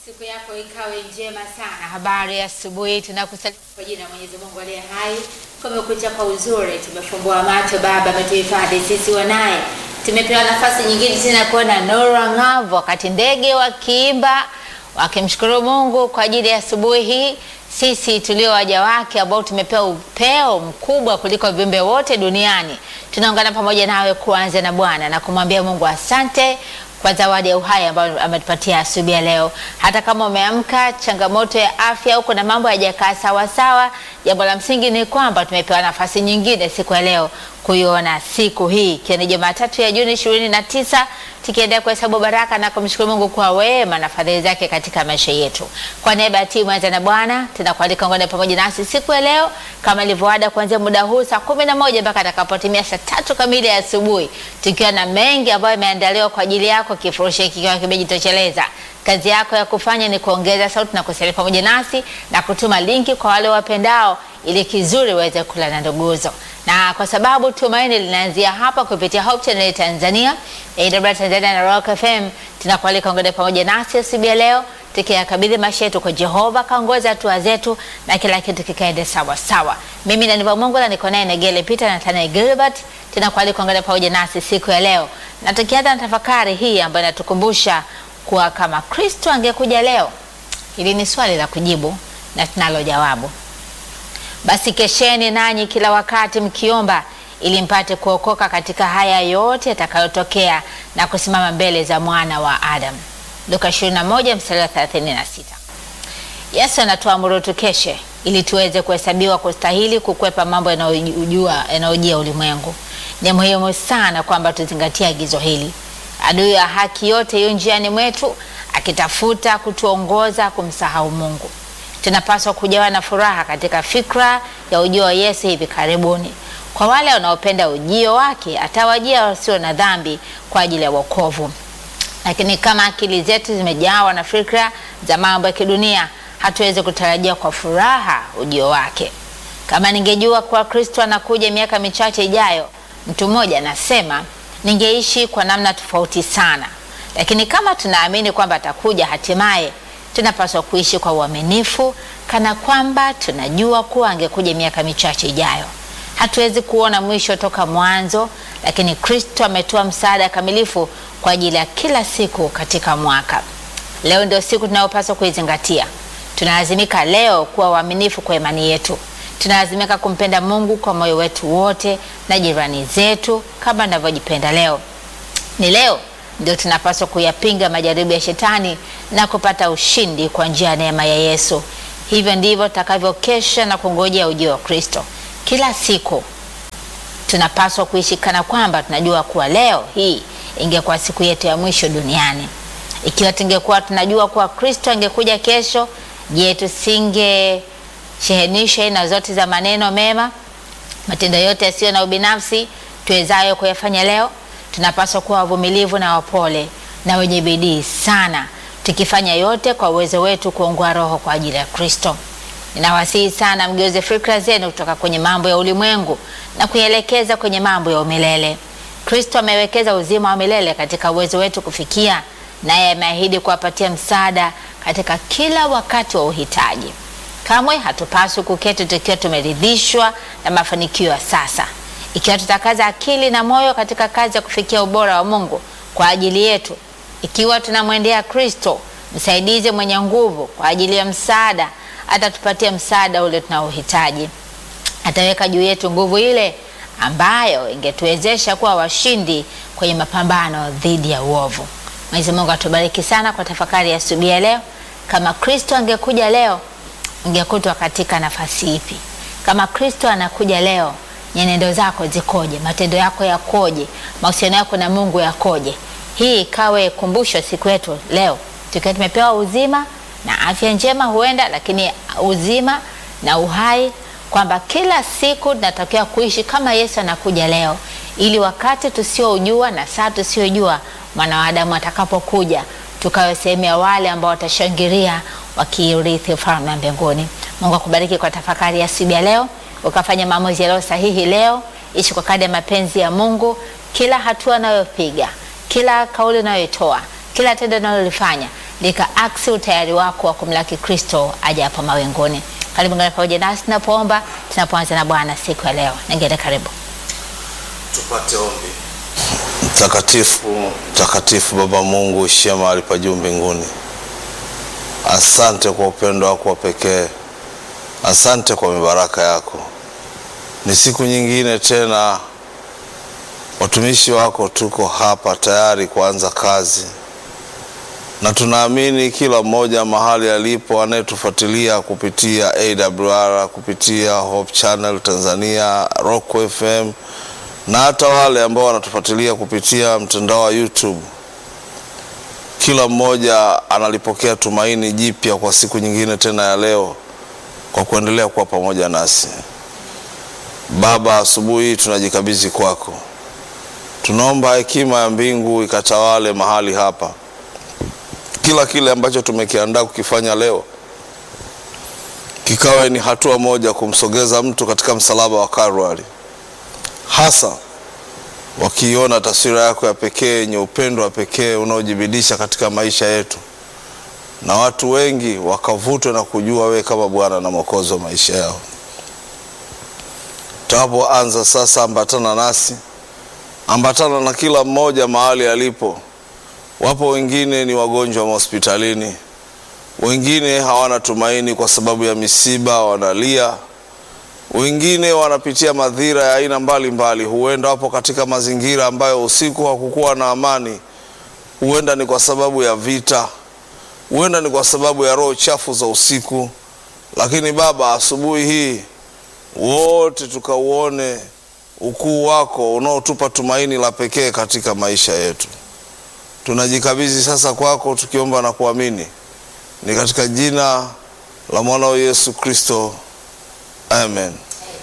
Siku yako ikawe njema sana. Habari ya asubuhi, tunakusalimu kwa jina la Mwenyezi Mungu aliye hai. Kumekucha kwa uzuri, tumefumbua macho, Baba ametuhifadhi sisi wanaye. Tumepewa nafasi nyingine tena kuona nuru ang'avu, wakati ndege wakiimba wakimshukuru Mungu kwa ajili ya asubuhi hii. Sisi tulio waja wake ambao tumepewa upeo mkubwa kuliko viumbe wote duniani, tunaungana pamoja nawe kuanza na Bwana na kumwambia Mungu asante kwa zawadi ya uhai ambayo ametupatia asubuhi ya leo. Hata kama umeamka changamoto ya afya huko na mambo hayajakaa sawa sawa, jambo la msingi ni kwamba tumepewa nafasi nyingine siku ya leo kuiona siku hii ikiwa ni Jumatatu ya Juni ishirini na tisa tukiendelea kuhesabu baraka na kumshukuru Mungu kwa wema na fadhili zake katika maisha yetu. Kwa niaba ya timu Anza na Bwana tunakualika ungane pamoja nasi siku ya leo kama ilivyoada, kuanzia muda huu saa kumi na moja mpaka atakapotimia saa tatu kamili ya asubuhi, tukiwa na mengi ambayo yameandaliwa kwa ajili yako, kifurushi kikiwa kimejitosheleza. Kazi yako ya kufanya ni kuongeza sauti na kusalia pamoja nasi na kutuma linki kwa wale wapendao, ili kizuri waweze kula na nduguzo na kwa sababu tumaini linaanzia hapa kupitia Hope Channel Tanzania, AWR Tanzania na Rock FM, tunakualika ungane pamoja nasi asubuhi ya leo tukiyakabidhi maisha yetu kwa Jehova, kaongoza hatua zetu na kila kitu kikaende sawa sawa. Mimi na Niva Mungu na niko naye Negele Peter na Tana Gilbert, tunakualika ungane pamoja nasi siku ya leo, na tukianza na tafakari hii ambayo inatukumbusha kuwa kama Kristo angekuja leo. Hili ni swali la kujibu na tunalo jawabu. Basi kesheni nanyi kila wakati mkiomba, ili mpate kuokoka katika haya yote yatakayotokea na kusimama mbele za mwana wa Adamu. Luka 21 mstari wa 36. Yesu anatuamuru tukeshe ili tuweze kuhesabiwa kustahili kukwepa mambo yanayojua yanayojia ulimwengu. Ni muhimu sana kwamba tuzingatie agizo hili. Adui ya haki yote yu njiani mwetu akitafuta kutuongoza kumsahau Mungu. Tunapaswa kujawa na furaha katika fikra ya ujio wa Yesu hivi karibuni. Kwa wale wanaopenda ujio wake, atawajia wasio na dhambi kwa ajili ya wokovu. Lakini kama akili zetu zimejawa na fikra za mambo ya kidunia, hatuwezi kutarajia kwa furaha ujio wake. Kama ningejua kuwa Kristo anakuja miaka michache ijayo, mtu mmoja anasema, ningeishi kwa namna tofauti sana. Lakini kama tunaamini kwamba atakuja hatimaye tunapaswa kuishi kwa uaminifu kana kwamba tunajua kuwa angekuja miaka michache ijayo. Hatuwezi kuona mwisho toka mwanzo, lakini Kristo ametoa msaada kamilifu kwa ajili ya kila siku katika mwaka. Leo ndio siku tunayopaswa kuizingatia. Tunalazimika leo kuwa waaminifu kwa imani yetu. Tunalazimika kumpenda Mungu kwa moyo wetu wote na jirani zetu kama ninavyojipenda leo. Ni leo ndio tunapaswa kuyapinga majaribu ya shetani na kupata ushindi kwa njia ya neema ya Yesu. Hivyo ndivyo tutakavyokesha na kungojea ujio wa Kristo. Kila siku tunapaswa kuishi kana kwamba tunajua kuwa leo hii ingekuwa siku yetu ya mwisho duniani. Ikiwa tungekuwa tunajua kuwa Kristo angekuja kesho, je, tusingeshehenisha aina zote za maneno mema, matendo yote yasiyo na ubinafsi tuwezayo kuyafanya leo? Tunapaswa kuwa wavumilivu na wapole na wenye bidii sana, tukifanya yote kwa uwezo wetu kuongoa roho kwa ajili ya Kristo. Ninawasihi sana mgeuze fikra zenu kutoka kwenye mambo ya ulimwengu na kuielekeza kwenye mambo ya umilele. Kristo amewekeza uzima wa milele katika uwezo wetu kufikia, naye ameahidi kuwapatia msaada katika kila wakati wa uhitaji. Kamwe hatupaswi kuketi tukiwa tumeridhishwa na mafanikio ya sasa. Ikiwa tutakaza akili na moyo katika kazi ya kufikia ubora wa Mungu kwa ajili yetu, ikiwa tunamwendea Kristo msaidizi mwenye nguvu kwa ajili ya msaada, atatupatia msaada ule tunaohitaji. Ataweka juu yetu nguvu ile ambayo ingetuwezesha kuwa washindi kwenye mapambano dhidi ya uovu. Mwenyezi Mungu atubariki sana kwa tafakari ya asubuhi ya leo. Kama Kristo angekuja leo, ungekutwa katika nafasi ipi? Kama Kristo anakuja leo nyenendo zako zikoje? Matendo yako yakoje? mahusiano yako na Mungu yakoje? Hii ikawe kumbusho siku yetu leo, tukiwa tumepewa uzima na afya njema, huenda lakini uzima na uhai, kwamba kila siku tunatakiwa kuishi kama Yesu anakuja leo, ili wakati tusiojua na saa tusiojua mwana wa Adamu atakapokuja, tukawe sehemu ya wale ambao watashangilia wakiurithi ufalme wa mbinguni. Mungu akubariki kwa tafakari ya asubuhi ya leo ukafanya maamuzi yaliyo sahihi leo. Ishi kwa kadri ya mapenzi ya Mungu. Kila hatua unayopiga, kila kauli unayoitoa, kila tendo unalolifanya ndika aksi utayari wako wa kumlaki Kristo aje hapo mawinguni. Karibu ngana pamoja nasi tunapoomba, tunapoanza na Bwana siku ya leo. Ningine karibu. Tupate ombi. Mtakatifu, mtakatifu Baba Mungu ishie mahali pa juu mbinguni, asante kwa upendo wako wa pekee, asante kwa mibaraka yako. Ni siku nyingine tena, watumishi wako tuko hapa tayari kuanza kazi, na tunaamini kila mmoja mahali alipo anayetufuatilia kupitia AWR, kupitia Hope Channel Tanzania, Rock FM na hata wale ambao wanatufuatilia kupitia mtandao wa YouTube, kila mmoja analipokea tumaini jipya kwa siku nyingine tena ya leo, kwa kuendelea kuwa pamoja nasi. Baba, asubuhi hii tunajikabidhi kwako, tunaomba hekima ya mbingu ikatawale mahali hapa, kila kile ambacho tumekiandaa kukifanya leo kikawe ni hatua moja kumsogeza mtu katika msalaba wa Kalvari hasa wakiiona taswira yako ya pekee yenye upendo wa pekee unaojibidisha katika maisha yetu, na watu wengi wakavutwe na kujua wewe kama Bwana na Mwokozi wa maisha yao. Tunapoanza sasa, ambatana nasi, ambatana na kila mmoja mahali alipo. Wapo wengine ni wagonjwa mahospitalini, wengine hawana tumaini kwa sababu ya misiba, wanalia wengine wanapitia madhira ya aina mbalimbali. Huenda wapo katika mazingira ambayo usiku hakukuwa na amani, huenda ni kwa sababu ya vita, huenda ni kwa sababu ya roho chafu za usiku. Lakini Baba, asubuhi hii wote tukauone ukuu wako unaotupa tumaini la pekee katika maisha yetu. Tunajikabidhi sasa kwako, tukiomba na kuamini, ni katika jina la mwanao Yesu Kristo. Amen.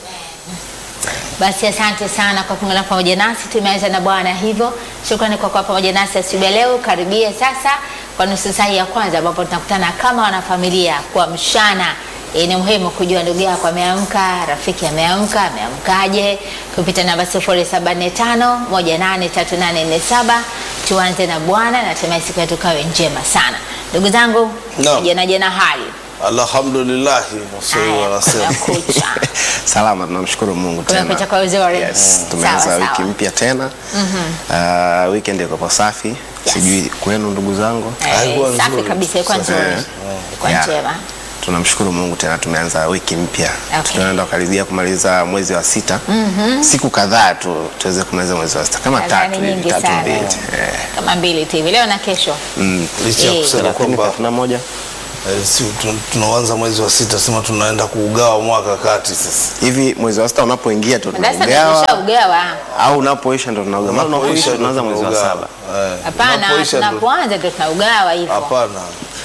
Basi asante sana kwa kuungana pamoja nasi. Tumeanza na Bwana hivyo. Shukrani kwa kuwa pamoja nasi asubuhi ya leo. Karibia sasa kwa nusu saa ya kwanza ambapo tunakutana kama wanafamilia kwa mshana. E, ni muhimu kujua ndugu yako ameamka, rafiki ameamka, ameamkaje? Kupita namba 0745 183847 tuanze na Bwana na hatimaye siku yetu kawe njema sana. Ndugu zangu, Naam. jana jana hali Alhamdulillahi, waswahili Haya, wanasema. kumekucha. Salama, tunamshukuru Mungu Kumekucha tena. kwa uzuri. Yes, Mm. tumeanza Sawa, wiki sawa. mpya tena. Uh, weekend iko safi. Sijui kwenu ndugu zangu. Eh, Haikuwa safi nzuri. kabisa, ilikuwa Safi, nzuri, eh? ilikuwa Yeah. njema. Tunamshukuru Mungu tena tumeanza wiki mpya. Okay. Tunaenda kukaribia kumaliza mwezi wa sita. Siku kadhaa tu tuweze kumaliza mwezi wa sita kama Nadhani tatu hivi, nyingi tatu sana. mbili. Eh. kama mbili tu hivi leo na kesho. Mm. Licha ya Eh. kusema Thelathini, kwamba thelathini na moja. eh, si, tu- tunaanza mwezi wa sita, sema tunaenda kuugawa mwaka kati sasa. Hivi mwezi wa sita unapoingia tu Sasa tunaugawa nimeshaugawa. au unapoisha ndo tunaugawa. Maana unapoisha tunaanza mwezi wa tunaugawa. saba. Eh, Hapana, unapoisha ndo- tunapoanza ndio tunaugawa hivyo. Hapana.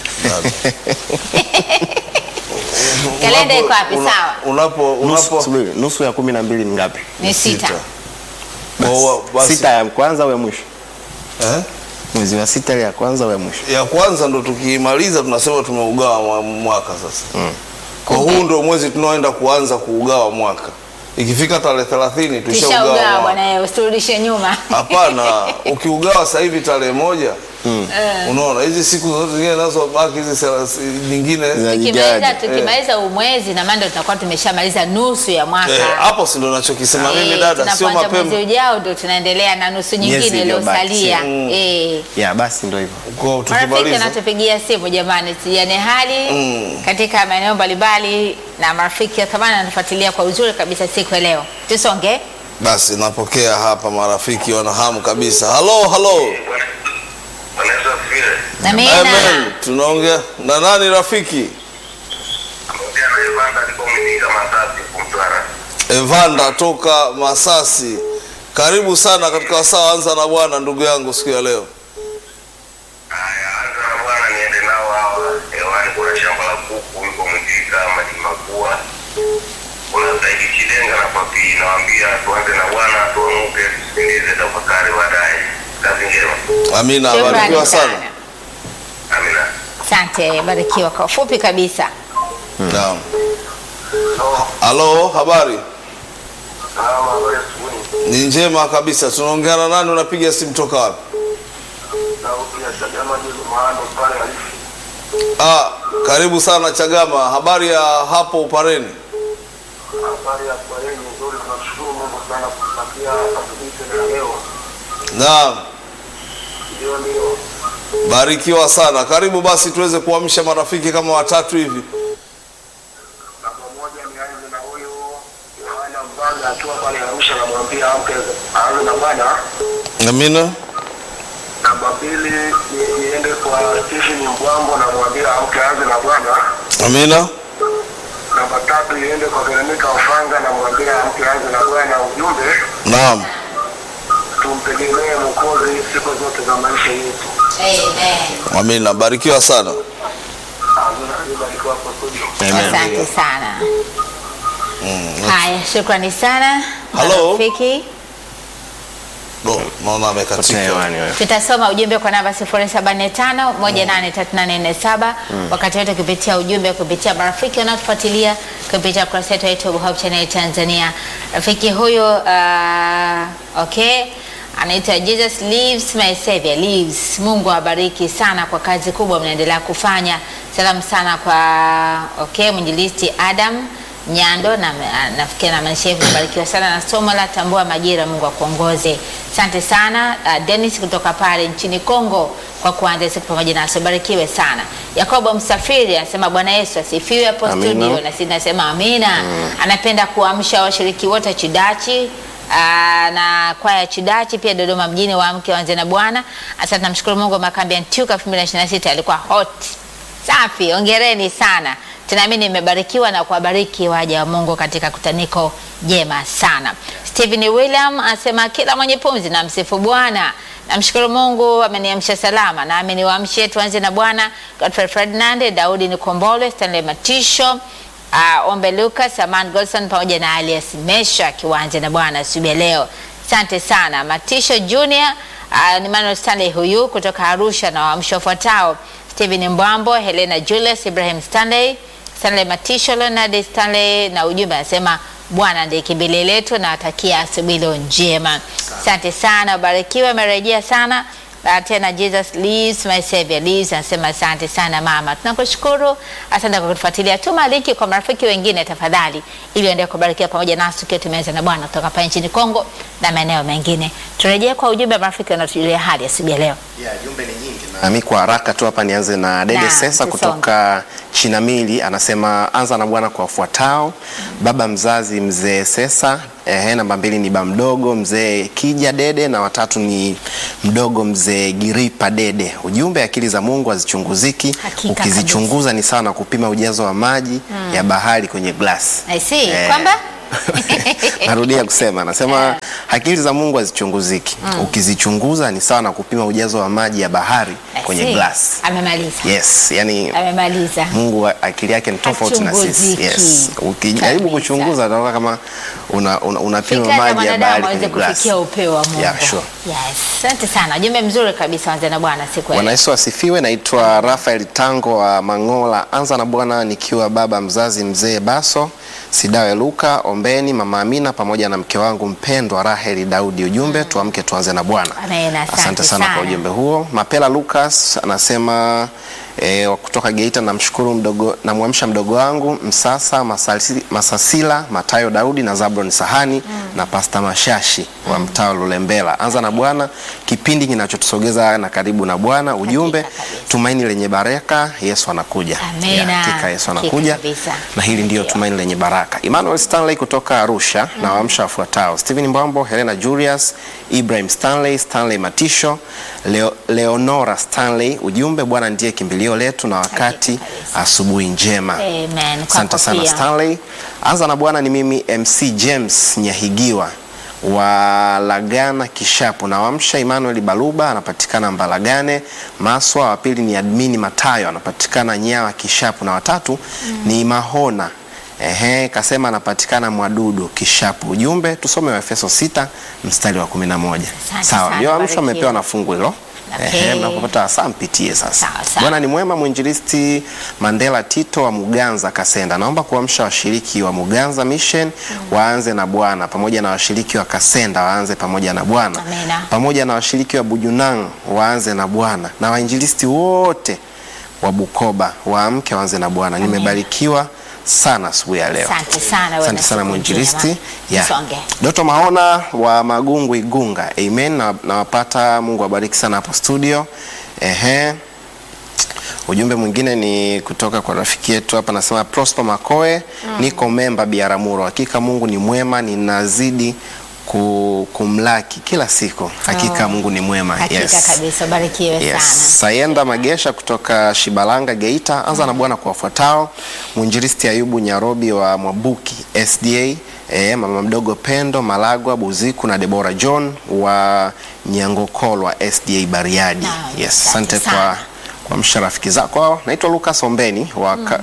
Kalenda iko wapi? Una- Sawa. Unapo Nusu, unapo subiri, nusu ya kumi na mbili ni ngapi? Ni sita. Kwa hiyo basi, Sita ya kwanza au ya mwisho? eh? Mwezi wa sita ile ya kwanza au ya mwisho? ya kwanza ndo tukiimaliza tunasema tumeugawa mwa- mwaka sasa. Kwa huu ndo mwezi tunaoenda kuanza kuugawa mwaka. Ikifika tarehe 30 tushaugawa Tushaugawa mwaka. bwana, wewe usirudishe nyuma. Hapana, ukiugawa sasa hivi tarehe moja unaona hizi siku zote zingine nazo baki hizi thelathini nyingine Tukimaliza Zijaje? tukimaliza huu mwezi na maana ndio tutakuwa tumeshamaliza nusu ya mwaka. eh, hapo si ndo nachokisema Eh, mimi dada, sio tunapoanza mapema. mwezi ujao ndio tunaendelea na nusu nyingine Miezi iliyobaki. iliyosalia. Mm. Eh. Ya basi ndio hivyo. Kwa Marafiki tukimaliza anatupigia simu jamani, tujane hali katika maeneo mbalimbali, na marafiki wa thamani anatufuatilia kwa uzuri kabisa siku ya leo. Tusonge. basi napokea hapa, marafiki wana hamu kabisa. Halo, halo. Vanessa Fire, Amina. Amen. Tunaongea na nani rafiki? ongea na Evanda niko Mwitika Masasi Kumtwara. Evanda toka Masasi. Karibu sana katika wasaa anza na Bwana ndugu yangu siku ya leo. Haya, anza na bwana, niende nao hawa hewani. Kuna shamba la kuku yuko Mwitika maji makua, kuna Saidi Chidenga na Papi. Nawaambia tuanze na bwana, tuamuke, tusikilize tafakari baadaye. Kazi njema, Amina, Shukrani barikiwa sana. sana. amina. Asante, barikiwa kwa ufupi kabisa. Naam. Halo, habari? Salama, habari asubuhi. Ni njema kabisa. Tunaongea na nani? Unapiga simu toka wapi? Sauti ya Chagama Jilo Mahando pale halisi. Ah, karibu sana Chagama. Habari ya hapo Upareni? Habari ya kweli nzuri, tunashukuru Mungu sana kupatia asubuhi tena leo. Naam, Ndio, ndio. barikiwa sana. Karibu basi tuweze kuamsha marafiki kama watatu hivi. Namba moja nianze na huyu Yohana Mbaga akiwa pale Arusha, namwambia amke aanze na Bwana. Amina. Namba mbili ni- niende kwa Stephen Mbwambo, namwambia amke aanze na Bwana. Amina. Namba tatu iende kwa Veronica Ofanga, namwambia amke aanze na Bwana. Ujumbe Naam. tumtegemee Mwokozi siku zote za maisha yetu. Amen. Amina. Barikiwa sana. Amina, alibarikiwa hapo studio. Asante sana. Haya, shukrani sana Hello. marafiki. Do, naona Potea amekatika. hewani wewe. Tutasoma ujumbe kwa namba 0745 183847 wakati wote kupitia ujumbe kupitia marafiki wanaotufuatilia kupitia kurasa yetu ya YouTube Hope Channel Tanzania. Rafiki huyu uh, okay anaitwa Jesus lives my savior lives. Mungu awabariki sana kwa kazi kubwa mnaendelea kufanya. Salamu sana kwa okay mwinjilisti Adam Nyando na nafikiri na maisha yetu kubarikiwa sana na somo la tambua majira. Mungu akuongoze. Asante sana uh, Dennis kutoka pale nchini Kongo kwa kuanza siku pamoja nasi, barikiwe sana. Yakobo Msafiri anasema Bwana Yesu asifiwe hapo Amina. studio, na sisi nasema amina. Anapenda kuamsha washiriki wote Chidachi Aa, na kwaya ya Chidachi pia Dodoma mjini waamke waanze na Bwana. Asante, namshukuru Mungu. Makambi ya Ntyuka 2026 alikuwa hot safi, ongereni sana. Tunaamini nimebarikiwa na kuwabariki waja wa Mungu katika kutaniko jema sana. Stephen William anasema kila mwenye pumzi na msifu Bwana. Namshukuru Mungu ameniamsha salama, nami niwaamshe tuanze na Bwana. Godfrey Ferdinand, Daudi Nikombole, Stanley Matisho, uh, Ombe Lucas, Aman Golson pamoja na Alias Mesha kiwanja na Bwana asubuhi ya leo. Asante sana Matisho Junior, uh, ni Manuel Stanley huyu kutoka Arusha na waamsho wafuatao Stephen Mbwambo, Helena Julius, Ibrahim Stanley, Stanley Matisho, Leonard Stanley na ujumbe anasema Bwana ndiye kimbilio letu na watakia asubuhi leo njema. Asante sana, ubarikiwe, amerejea sana na tena Jesus lives my savior lives. Anasema asante sana mama, tunakushukuru, asante kwa kutufuatilia. Tuma linki kwa marafiki wengine tafadhali, ili waendelee kubarikiwa pamoja nasi tukiwa tumeanza na Bwana kutoka hapa nchini Kongo na maeneo mengine. Turejee kwa ujumbe wa marafiki wanaotujulia hali asubuhi ya leo. Na mi kwa haraka tu hapa nianze na Dede Naam, Sesa tusonge. kutoka Chinamili, anasema anza na Bwana kwa wafuatao: baba mzazi mzee Sesa, ehe, namba mbili ni ba mdogo mzee Kija Dede, na watatu ni mdogo mzee Giripa Dede. Ujumbe, akili za Mungu hazichunguziki, Hakika ukizichunguza ni sawa na kupima ujazo wa maji ya bahari kwenye glasi. I see Eh, kwamba narudia kusema anasema akili za Mungu hazichunguziki, ukizichunguza ni sawa na kupima ujazo wa maji ya bahari I kwenye see. glasi. Amemaliza. Yes, yani Amemaliza. Mungu wa- akili yake ni tofauti na sisi. Hachunguziki. Yes. Ukijaribu Kabisa. kuchunguza utaona kama una, una, unapima Fikra za maji ya mwanadamu bahari aweze kwenye glasi. kufikia upeo wa Mungu. Yeah, sure. Yes. Asante sana. Ujumbe mzuri kabisa wanza na Bwana siku ya Bwana leo. Yesu asifiwe. Naitwa Rafael Tango wa Mangola. Anza na Bwana nikiwa baba mzazi mzee Baso Sidawe Luka Ombeni, mama Amina pamoja na mke wangu mpendwa Raheli Daudi. Ujumbe tuamke tuanze na Bwana. Amen, asante Asante sana sana. kwa ujumbe huo. Mapela Lucas anasema E, wa kutoka Geita namshukuru mdogo namwamsha mdogo wangu Msasa Masasi, Masasila Matayo Daudi na Zabron Sahani na Pasta Mashashi wa mtaa wa Lulembela. Anza na Bwana, kipindi kinachotusogeza na karibu na Bwana. Ujumbe kabisa. tumaini lenye baraka, Yesu anakuja. Amina. Ya, Hakika Yesu Hakika anakuja kabisa. na hili ndiyo Ndio. tumaini lenye baraka. Emmanuel Stanley kutoka Arusha na waamsha wafuatao: Stephen Mbambo, Helena Julius, Ibrahim Stanley, Stanley Matisho, Leo, Leonora Stanley. Ujumbe, Bwana ndiye kimbilio letu na wakati kabisa. asubuhi njema. Amen. Asante Kwako sana pia. Stanley. Anza na Bwana ni mimi MC James Nyahigiwa wa Lagana Kishapu na wamsha Emmanuel Baluba anapatikana Mbalagane Maswa. Wa pili ni Admini Matayo anapatikana Nyawa Kishapu na watatu ni Mahona Ehe, kasema anapatikana Mwadudu Kishapu. Ujumbe tusome Waefeso 6 mstari wa 11. Asante Sawa, sana, ndio amsho barikiwa. amepewa na fungu hilo. Okay. Ehe, mnapopata saa mpitie sasa. Sawa, sawa. Bwana ni mwema. Mwinjilisti Mandela Tito wa Muganza Kasenda, naomba kuamsha washiriki wa Muganza Mission waanze na Bwana, pamoja na washiriki wa Kasenda waanze pamoja na Bwana, Amina. pamoja na washiriki wa Bujunang waanze na Bwana, na wainjilisti wote wa Bukoba, waamke waanze na Bwana. Nimebarikiwa sana asubuhi ya leo. Asante sana, wewe Asante na sana siku mwinjilisti. njema. Yeah. Msonge. Doto Mahona wa Magungu Igunga, amen. Na- Nawapata, Mungu awabariki sana hapo studio. Ehe. Ujumbe mwingine ni kutoka kwa rafiki yetu hapa, anasema Prosper Makoe, niko memba Biaramuro. Hakika Mungu ni mwema, ninazidi ku, kumlaki kila siku. Hakika Oh. Mungu ni mwema. Hakika yes. kabisa, ubarikiwe sana. Yes. Sayenda Magesha kutoka Shibalanga Geita, anza na Bwana kwa wafuatao: mwinjilisti Ayubu Nyarobi wa Mwabuki SDA, eh, mama mdogo Pendo Malagwa Buziku na Debora John wa Nyangokolwa SDA Bariadi. Naam, Yes, asante asante kwa sana. kwa msha rafiki zako. Naitwa Lucas Ombeni wa, ka,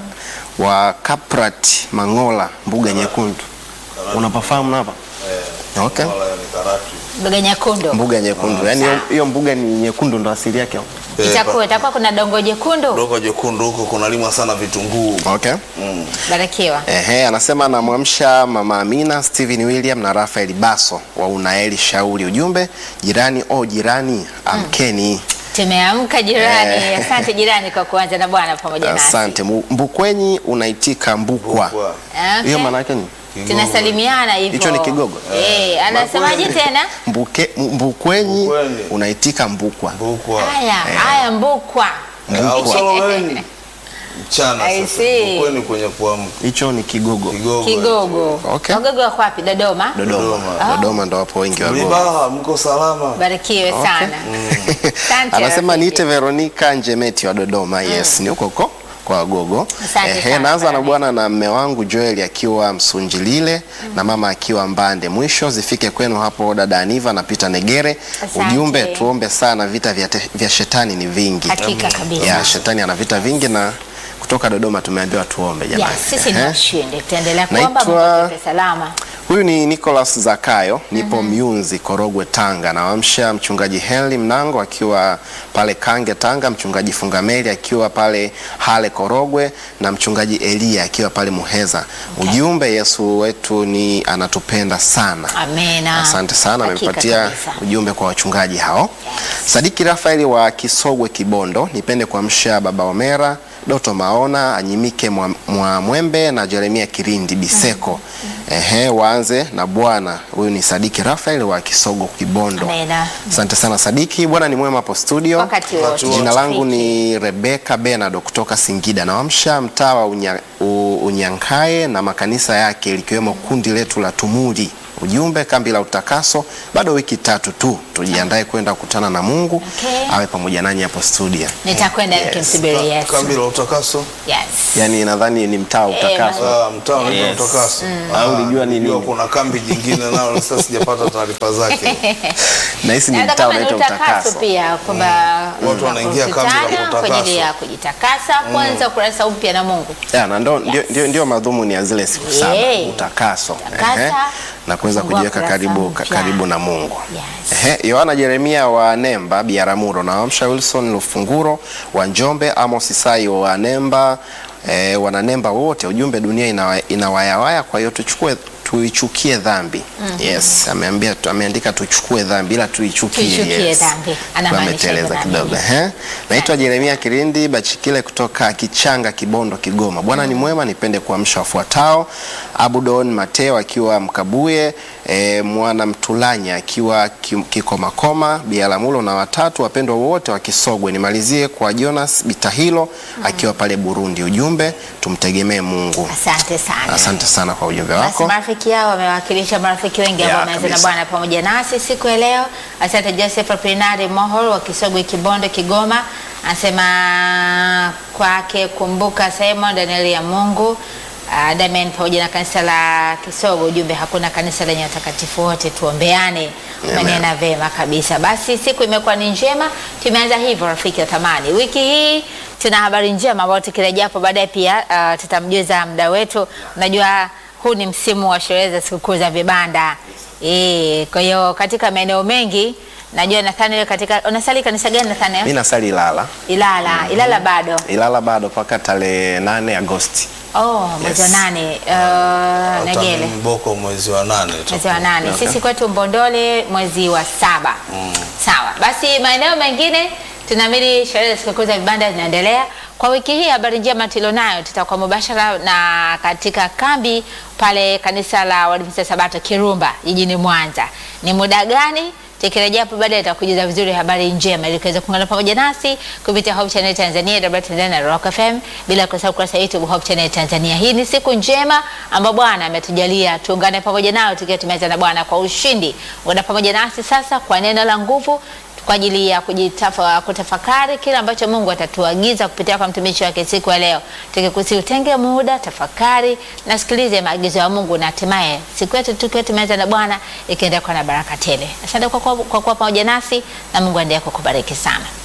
wa Kaprat Mangola Mbuga Nyekundu. Unapafahamu hapa? Okay. Wala ni karatu. Mboga nyekundu Mbuga Nyekundu. Yaani hiyo- hiyo mbuga ni nyekundu ndo asili yake. Eh, itakuwa itakuwa kuna dongo jekundu. Dogo jekundu huko kunalimwa sana vitunguu. Okay. Mm. Barikiwa. Ehe, anasema anamwamsha mama Amina, Steven William na Rafael Baso wa Unaeli Shauri. Ujumbe jirani, o jirani, amkeni. Tumeamka jirani. Asante jirani kwa kuanza na Bwana pamoja nasi. Asante. Mu- Mbukwenyi unaitika mbukwa. Mbukwa. Okay. Hiyo maana yake ni Kigogo. Tunasalimiana hivyo. Hicho ni kigogo? Eh, anasemaje tena? Mbuke, m- Mbukwenyi Mbukwenyi. unaitika mbukwa. Mbukwa. Haya, haya mbukwa. Eh, au Mbukwa. Solomoni. Mchana I sasa. see. Mbukweni kwenye kuamka. Hicho ni kigogo. Kigogo. Kigogo. Okay. Wagogo wako wapi? Dodoma. Dodoma. Dodoma. Dodoma ndo wapo wengi wa gogo. Mlibaha mko salama. Barikiwe sana. Asante. Anasema rafiki. niite Veronica Njemeti wa Dodoma. Yes, ni huko huko kwa Wagogo. Asante sana, naanza na Veronica. bwana na mme wangu Joel akiwa Msunjilile na mama akiwa Mbande. Mwisho zifike kwenu hapo dada Aniva na Peter Negere. Asante. Ujumbe tuombe sana, vita vya, te, vya shetani ni vingi. Hakika kabisa. Ya, shetani ana vita vingi na kutoka Dodoma tumeambiwa tuombe jamani. Yes, sisi ni Ehe. washindi. Tutaendelea kuomba Naitwa- Mungu atupe salama. Huyu ni Nicholas Zakayo, nipo Myunzi, Korogwe, Tanga. Nawamsha mchungaji Henry Mnango akiwa pale Kange, Tanga, mchungaji Fungameli akiwa pale Hale, Korogwe, na mchungaji Elia akiwa pale Muheza. Ujumbe, Yesu wetu ni anatupenda sana. Amina. Asante sana, Hakika amepatia kabisa. ujumbe kwa wachungaji hao. Sadiki Rafaeli wa Kisogwe, Kibondo, nipende kuamsha baba Omera Doto Maona Anyimike mwa, mwa Mwembe na Jeremia Kirindi Biseko. Ehe, waanze na Bwana. Huyu ni Sadiki Rafael wa Kisogo Kibondo. Amina. Asante sana Sadiki, Bwana ni mwema hapo studio. Wakati wote. Jina langu ni Rebeka Benado kutoka Singida. Nawamsha mtaa wa unya, u, Unyankae na makanisa yake likiwemo kundi letu la Tumuli. Ujumbe kambi la utakaso, bado wiki tatu tu, tujiandae kwenda kukutana na Mungu Okay. awe pamoja nanyi hapo studio. Nitakwenda Yes. nikimsubiri Yesu. Kambi la utakaso. Yes. Yani nadhani ni mtaa wa Eh, utakaso. Ah, mtaa unaitwa Yes. utakaso. Au ulijua ni nilijua nini? kuna kambi jingine nalo sasa sijapata taarifa zake. na hisi ni Hata mtaa kama ni unaitwa utakaso utakaso. pia kwamba Watu wanaingia kambi la tunakutana kwa utakaso. ajili ya kujitakasa kwanza ukurasa upya na Mungu. Ya, na ndo, ndio, ndio, ndio madhumuni ya zile siku saba Yeah. utakaso Takasa, Ehe. na kuweza fungua kujiweka kurasa karibu, ka- mpya. karibu na Mungu Yes. Ehe, Yohana Jeremia wa Nemba Biaramuro na Wamsha Wilson Lufunguro wa Njombe, Amos Isai wa Nemba e, wananemba wote, ujumbe dunia inawa- inawayawaya, kwa hiyo tuchukue tuichukie dhambi. Yes, ameambia ameandika tuchukue dhambi ila tuichukie. Tuichukie yes. dhambi. Anamaanisha Ameteleza hivyo kidogo. dhambi. Ehe. Naitwa Jeremia Kirindi Bachikile kutoka Kichanga, Kibondo, Kigoma. Bwana ni mwema, nipende kuamsha wafuatao: Abudon Mateo akiwa Mkabuye, e, Mwana Mtulanya akiwa Ki- Kikomakoma, Bialamulo na watatu wapendwa wote wa Kisogwe. Nimalizie kwa Jonas Bitahilo akiwa pale Burundi. Ujumbe, tumtegemee Mungu. Asante sana. Asante sana kwa ujumbe Basi wako. marafiki hao wamewakilisha marafiki wengi ambao Ya, wameanza na kabisa. Bwana pamoja nasi siku ya leo. Asante Joseph Aprinari Mohol wa Kisogwe Kibondo Kigoma, anasema kwake kumbuka Simon Daniel ya Mungu uh, Damen pamoja na kanisa la Kisogo. Ujumbe, hakuna kanisa lenye watakatifu wote, tuombeane. Umenena vema kabisa. Basi siku imekuwa ni njema, tumeanza hivyo rafiki wa thamani. Wiki hii tuna habari njema ambayo tukirejea hapo baadaye pia uh, tutamjuza mda wetu. Unajua huu ni msimu wa sherehe za sikukuu za vibanda eh. Kwa hiyo katika maeneo mengi najua Nathaniel, katika unasali kanisa gani Nathaniel? Mimi nasali Ilala. Ilala. Ilala bado. Ilala bado mpaka tarehe 8 Agosti. Oh, mwezi wa Yes. nane. Uh, Hata Negele Mboko mwezi wa nane. mwezi wa nane. Okay. Sisi kwetu Mbondole mwezi wa saba. Sawa. Basi maeneo mengine tunaamini sherehe za sikukuu za vibanda zinaendelea. Kwa wiki hii habari njema tulionayo, tutakuwa mubashara na katika kambi pale kanisa la Waadventista Sabato Kirumba jijini Mwanza. Ni muda gani? Tukirejea hapo baadaye itakujuza vizuri habari njema ili kuweza kuungana pamoja nasi kupitia Hope Channel Tanzania, W Tanzania na Rock FM, bila kusahau kurasa yetu Hope Channel Tanzania. Hii ni siku njema ambayo Bwana ametujalia tuungane pamoja nao tukiwa tumeanza na Bwana kwa ushindi. Ungana pamoja nasi sasa kwa neno la nguvu kwa ajili ya kujitafa, kutafakari kile ambacho Mungu atatuagiza kupitia kwa mtumishi wake siku ya leo. Tukikusi utenge muda, tafakari na sikilize maagizo ya Mungu na hatimaye siku yetu tukiwa tumeanza na Bwana ikienda kwa na baraka tele. Asante kwa kuwa kwa kuwa pamoja nasi na Mungu aendelee kukubariki sana.